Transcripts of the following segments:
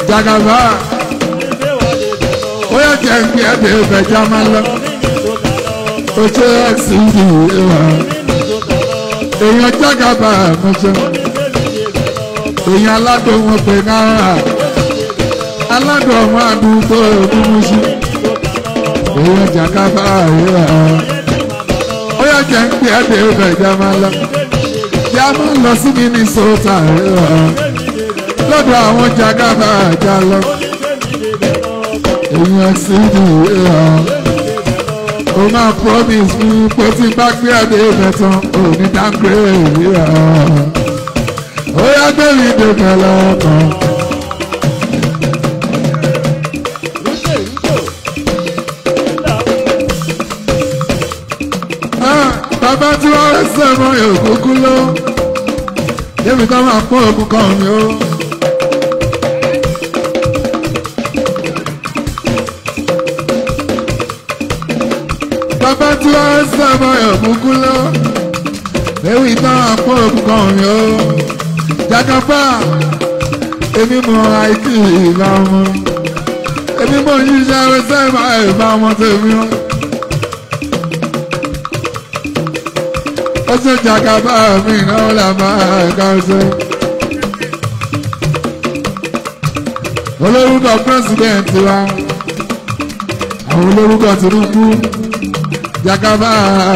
jagaba ó yẹ jẹ́ kí ẹ bèèrè bẹ̀já máa lọ ó ṣe ẹ̀sìn ìdí ìwà èèyàn jagaba mọ́ṣẹ́ èèyàn aládùn wọn pè náírà aládùn ọmọ àdúgbò mímúṣí èèyàn jagaba ìwà ó yẹ jẹ́ kí ẹ bèèrè bẹ̀já máa lọ yá máa lọ sí Minnesota ìwà lọ́dọ̀ àwọn jagaba àjà lọ èèyàn sì ní ìhà o máa promise mi pé tí bá gbé ẹ̀dẹ̀ ìbẹ̀tàn ò ní dáńgbé ìhà ó yá gbé mi dèbẹ̀ lọ́kàn. bàbá tí wọ́n rẹ̀ sẹ́mọ̀ òkúkú ló débi ká máa pọ́n òkú kan mi ó. bàbá tí wọ́n sábà ẹ̀kúkú lọ. Ewì náà àpò òkùnkàn mi ó. Jagaba, èmi mọ àìkí ìlà ọmọ. Èmi mọ yíṣẹ́ ẹ̀rọ sẹ́ẹ̀bà ẹ̀bá ọmọ tèmi ó. Ó ṣe Jagaba mi náà là máa ẹ̀ka ọ̀ṣẹ́. Olórúkọ pírẹ́sìdẹ̀ntì wa. Àwọn olórúkọ Tinubu. Jagaba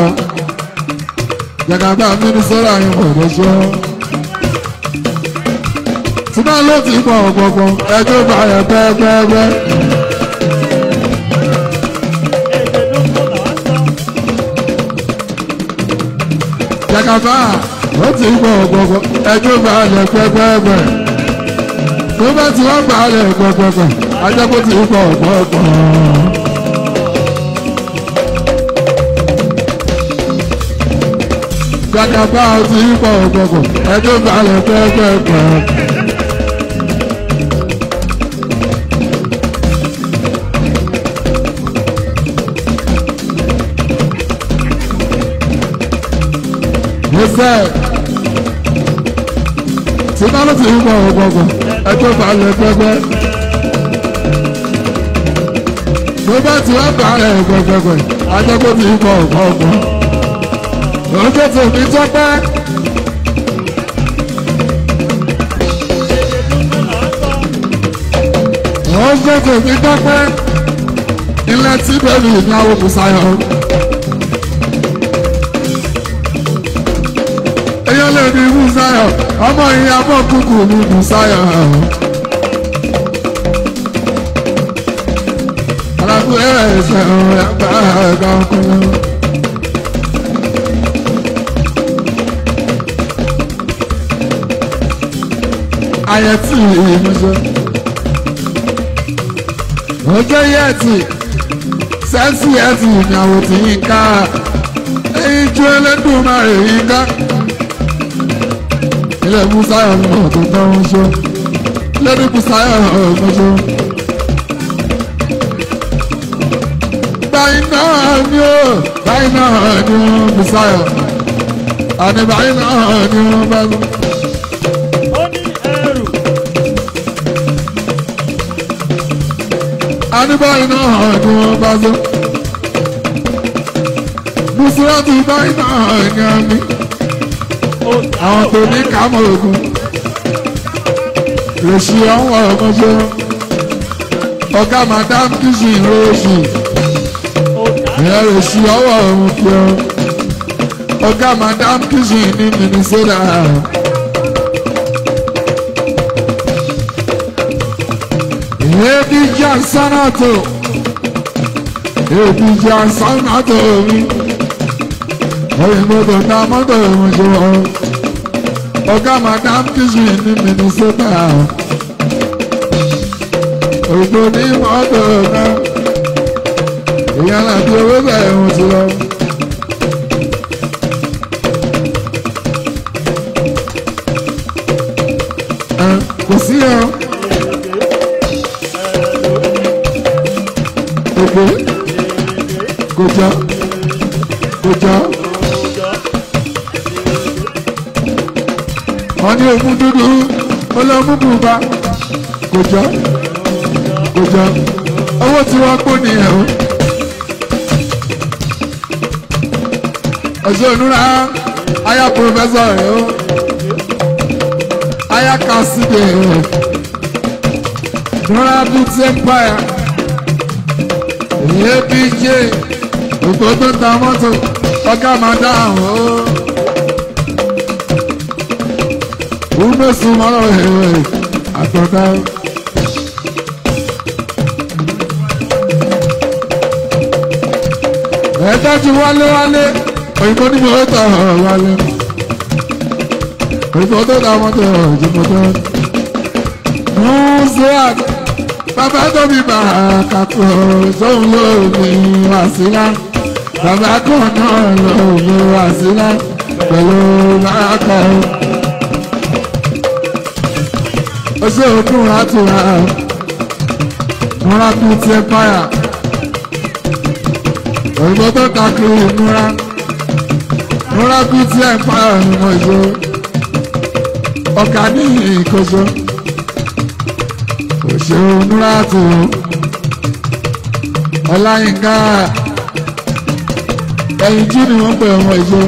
Jagaba Minnesota yín bọ̀dọ̀ sọ. Tí bá ló ti pọ̀ ọ̀pọ̀pọ̀ ẹjọ́ bá yẹ pẹ́ẹ́pẹ́ẹ́pẹ́. Jagaba ó ti pọ̀ ọ̀pọ̀pọ̀ ẹjọ́ bá yẹ pẹ́ẹ́pẹ́ẹ́pẹ́. Tó bá ti wá gbà á lẹ̀ pẹ́ẹ́pẹ́ẹ́pẹ́ ajá kó ti pọ̀ ọ̀pọ̀pọ̀. Jagaba ti pọ̀ ọ̀gbọ̀gbọ̀ ẹjọ́ balẹ̀ pẹ́pẹ́pẹ́. Yẹ́sẹ̀ tí bálọ̀ ti pọ̀ ọ̀gbọ̀gbọ̀ ẹjọ́ balẹ̀ pẹ́pẹ́. Tó bá ti wá balẹ̀ pẹ́pẹ́pẹ́ ajẹ́kọ́ ti pọ̀ ọ̀gbọ̀gbọ̀ ọjọ́ tó fi tọ́pẹ́. ọjọ́ tó fi tọ́pẹ́. ilẹ̀ tí bẹ́ẹ̀ni ìnáwó Bùsáyọ̀. èèyàn lè ní Bùsáyọ̀ ọmọ ìyàbọ̀ kúkú ní Bùsáyọ̀. alákùnrin ẹ̀ṣẹ̀ ọ̀rẹ́ àgbà ẹ̀ka ọkùnrin. ayẹtì ìmúṣẹ. ọjọ́ yẹtì sẹ́ńsì yẹtì ìyàwó tí yín ká èyí ju ẹlẹ́dùn máa rè yín ká. ilé Bùsáyọ̀ ní ọ̀tún tó ń ṣe lẹ́ni Bùsáyọ̀ ọ̀gbọ́nṣe. báyìí náà ni ó báyìí náà ni ó Bùsáyọ̀ àní báyìí náà ni ó bá lọ. Anibáyìí náà hàn ní wọ́n bá zọ́. Bùsùlọ́tì báyìí náà hàn ní àmì. Àwọn tó ní kámọ̀ ogun. Rèṣì ọ̀hún ọ̀mọ́jọ́. Ọ̀gá Madam Kìsì Rèṣì. Ìyá rèṣì ọwọ́ ọ̀hún fi ọ́. Ọ̀gá Madam Kìsì ní Minnesota. Ebi Jansanato Ebi Jansanato mi Oyinbo na mọ́tò ìmọ̀jọ́ Ọ̀gá Madam Kìsì ní Minnesota Òyìnbó ní mọ́tò náà Ìyẹn láti owó bẹ̀rẹ̀ wọn ti lọ. Kò sí ọ. gbogbo kọjá kọjá wọn ní ogun dúdú ọlọmú bùbá kọjá kò jọ owó tí wọ́n kó nìyẹn o. ọ̀ṣẹ́ ònúra aya pòfẹ́sọ̀ rẹ̀ o aya kásìdè rẹ̀ nora beauty empire abj gbogbo tó ta mọ́tò ọgá máa dá àwọn o. Umesu mọ́rọ̀ ẹ̀rẹ̀ àtọ̀dá. Ẹ̀ẹ́dájú wálé wálé òyìnbó ní mo tọ̀ wálé. Òyìnbó tó ta mọ́tò òyìnbó tó. Museak bàbá tó bí bàkàtò sóhun lóògùn wàsílà. Bàbá kan náà lóògùn wàsílà pẹ̀lú bàkàtò ọsẹ òkun àtúrà múra tún ti ẹpáyà òyìnbó tó kakiri múra múra tún ti ẹpáyà nínú ìṣó ọkà ní ìkóso òṣèré múra tù ọláyínká ẹyin jí ni wọn pè ọmọ ìṣó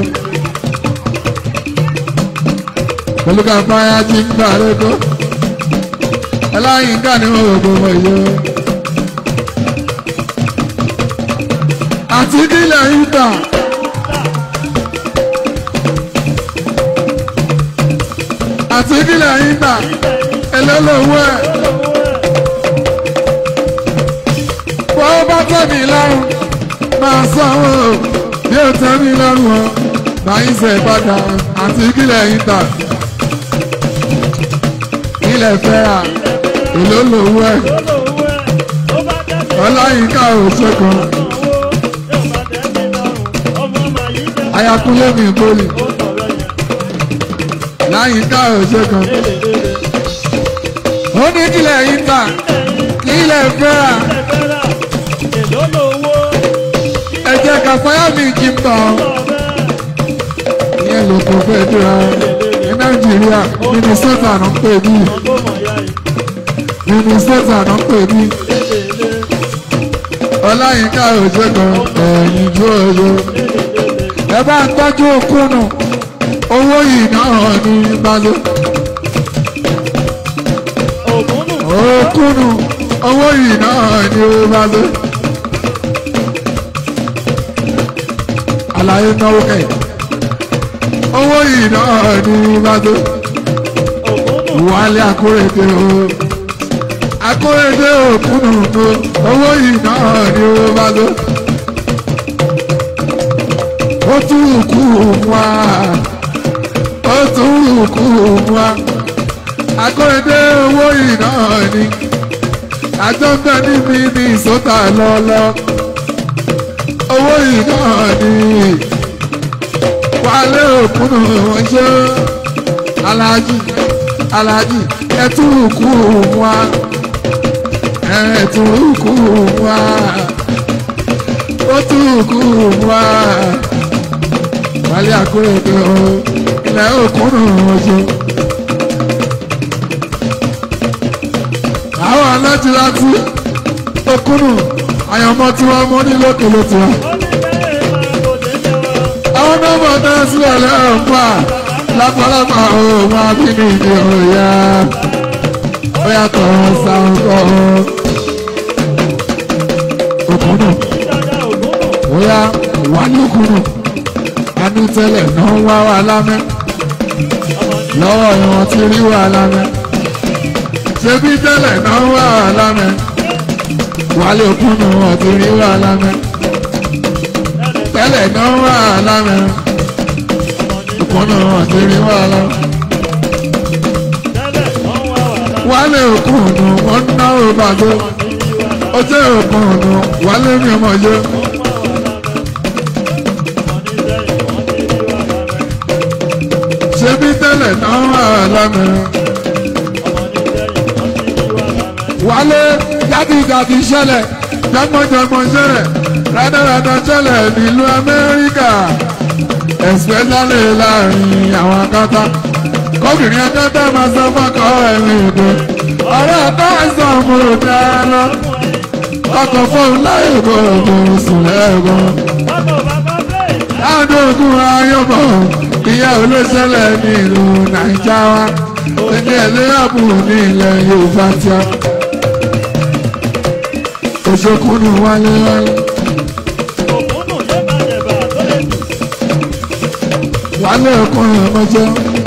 pẹ̀lú ká fáyà jí ń gbà lẹ́kọ̀ọ́ aláyínká ni wọn gbogbo ọmọ ìyó. àti kílẹ̀ yín tà. àti kílẹ̀ yín tà ẹlẹ́lọ́wọ́ ẹ̀. wọ́n bá tẹ̀mí lọ́rùn máa sanwó bí ó tẹ̀mí lọ́rùn ọ́ báyìí ṣe padà àti kílẹ̀ yín tà. ilẹ̀ fẹ́ra èló lówó ẹ̀ ọláyínká òṣè kan ayakunlé mi bólì láyínká òṣè kan ó ní kílẹ̀ yín tà kílẹ̀ fẹ́ra ẹ̀jẹ̀ kàfáyà mi kì í tàn ìyẹn ló kò fẹ́ dúra ní nàìjíríà mínísítà náà ń pè bí mínísítà náà ń pè bí ọláyínká òjò kan ẹ̀yìn jó oyo ẹ bá ń tọ́jú òkúnnù owó yìí náà ní balẹ̀ òkúnnù owó yìí náà ní balẹ̀ àlàyé náwó kẹ́yìn owó yìí náà ní balẹ̀ wálé akórèdè o akórèdè òkúnnù o owó yìí náà ní balẹ̀ ó tún kú wá ó tún kú wá akórèdè owó yìí náà ní àjọ ń bẹ níbi ní ìsọta lọ́lọ́ owó yìí náà ní wálé òkúnnù wọn ṣe aláàjì aláàjì ẹtún kú wá ẹtún kú wá ó tún kú wá wálé àkúrẹ́dẹ́ o ilẹ̀ òkúnnù wọn ṣe. àwọn alájìláti òkúnnù àyànmọ́ tí wọ́n mọ́ ní lókèlè tiwọn àwọn nọ́mbà náà sílẹ̀ lẹ́yìn pa lápálápá òun abínú ìdí òòyà ó yàtọ̀ sáńkọ́ òkúnnù bóyá wà lókùnnù anú tẹ́lẹ̀ náà wá wà lámẹ́ lọ́wọ́ ìwọ̀n ti rí wà lámẹ́ ṣebí tẹ́lẹ̀ náà wà wà lámẹ́ wà lókùnnù wọ́n ti rí wà lámẹ́ tẹ́lẹ̀ náà wà lámẹ́ òkúnnù wọ́n ti rí wà lámẹ́. wálé òkúnnù wọ́n ná òbàdó ó jẹ́ òkúnnù wálé mi ọmọ yó. ṣebí tẹ́lẹ̀ náà wà lámẹ́. wálé jáde-jáde ṣẹlẹ̀ jọgbọ́njọgbọ́n ṣẹlẹ̀ rádaràdà ṣẹlẹ̀ nílùú amẹ́ríkà especially láàrin àwọn akátá kóbìnrin akátá máa sọ fọ́kọ ẹ̀rín ìdó ọ̀rẹ́ ọ̀tá ẹ̀sán ọmọ kúrò dáná ọkọ̀ fóun láyé gbogbo sùn lẹ́gbọ̀n. Adógún ayọ́bọ̀ ìyá olóṣèlè nílùú Nàìjà wa ẹni ẹlẹ́yàbù ní ilẹ̀ Yorùbá tí a. Òṣèkúnnù wálé wálé. Wálé ọkùnrin ọmọjọ́.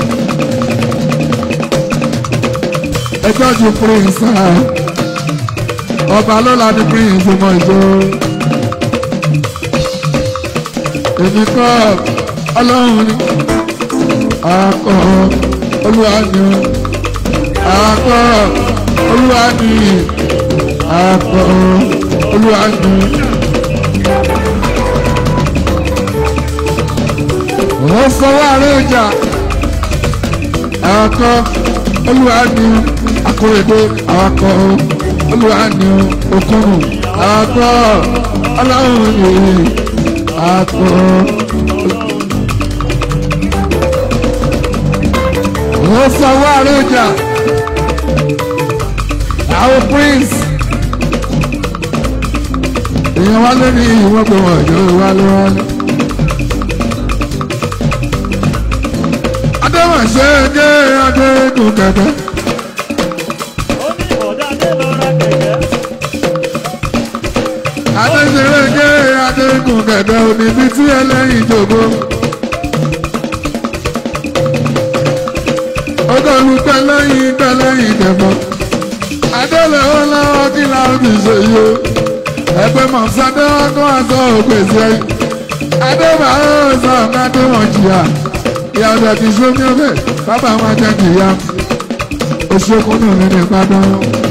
Ẹjọ́ ju Prince náà. Ọba lọ́la ní Prince ọmọ ìjọ èmi kọ́ ọlọ́run ni akọ olúwa ni akọ olúwa ni akọ olúwa ni. ó fọwọ́ àárẹ̀ ọjà akọ olúwa ni akọ̀rẹ́dẹ́ akọ olúwa ni okùnrin akọ ọlọ́run ni akọ. ó fọwọ́ àròjà àwọn prince èèyàn wá lórí ìwọ́n pé wọ́n yóò wá lọ́wọ́. adéwọ̀nsẹ̀ dé adékun kẹ̀kẹ́. adéṣeré dé adékun kẹ̀kẹ́ òní bíi tí ẹlẹ́yìn jòkó. ọgọ́rùn tẹ́lẹ́yìn tẹ́lẹ́yìn tẹ̀fọ́. adélé ó lọ́wọ́ kí láwọn ti ṣe yìí o. ẹgbẹ́ mọ̀sádé wọn kó àgọ́ òpèsè ẹ̀yìn. adébà ó sọ ọ̀gá tó wọ̀n jìyà. ìyá ọ̀dọ̀ ti sómi ọbẹ̀ bàbá máa jẹ́ kìyà. oṣù kúnnù nínú ìpàdán.